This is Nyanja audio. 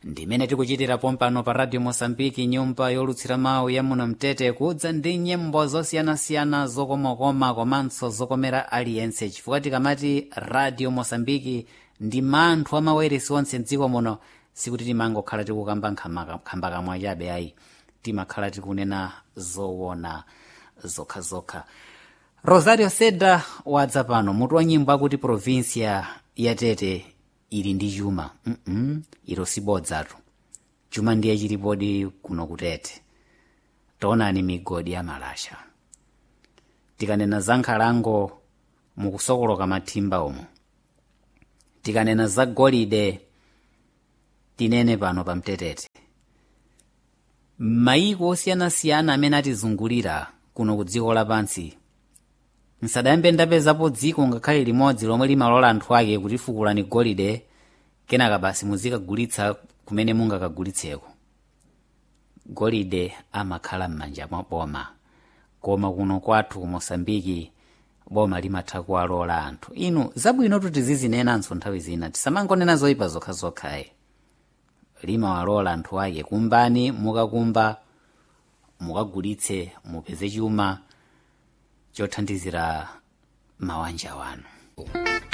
ndimene tikuchitira pompano pa radio mosambiki nyumba yolutsira mawu ya muno mtete kudza ndi nyimbo zosiyanasiyana zokomakoma komanso zokomera aliyense chifukwa tikamati radio mosambiki ndi manthu amaweresi onse mdziko muno sikuti timangokhala tikukamba nkhamba kamwa chabe ayi timakhala tikunena zowona zokhazokha rosario seda wadza pano mutu wa nyimbo akuti provinsia ya tete ili ndi chuma mm -mm, ilo sibodzatu chuma ndiye chilipodi kuno kutete taonani migodi ya malasha tikanena za nkhalango mukusokoloka mathimba umo tikanena za golide tinene pano pa mtetete mayiko osiyanasiyana amene atizungulira kuno ku dziko lapansi nsadayambe ndapezapo dziko ngakhale limodzi lomwe limalola anthu ake kuti fukulani golide kenaka basi muzikagulitsa kumene mungakagulitseko golide amakhala m'manja mwa boma koma kuno kwathu ku mosambiki boma limatha kuwalola anthu inu zabwino tizizinenanso nthawi zina tisamangonena zoyipa zokhazokhayi limawalola anthu ake kumbani mukakumba mukagulitse mupeze chuma chothandizira mabanja wanu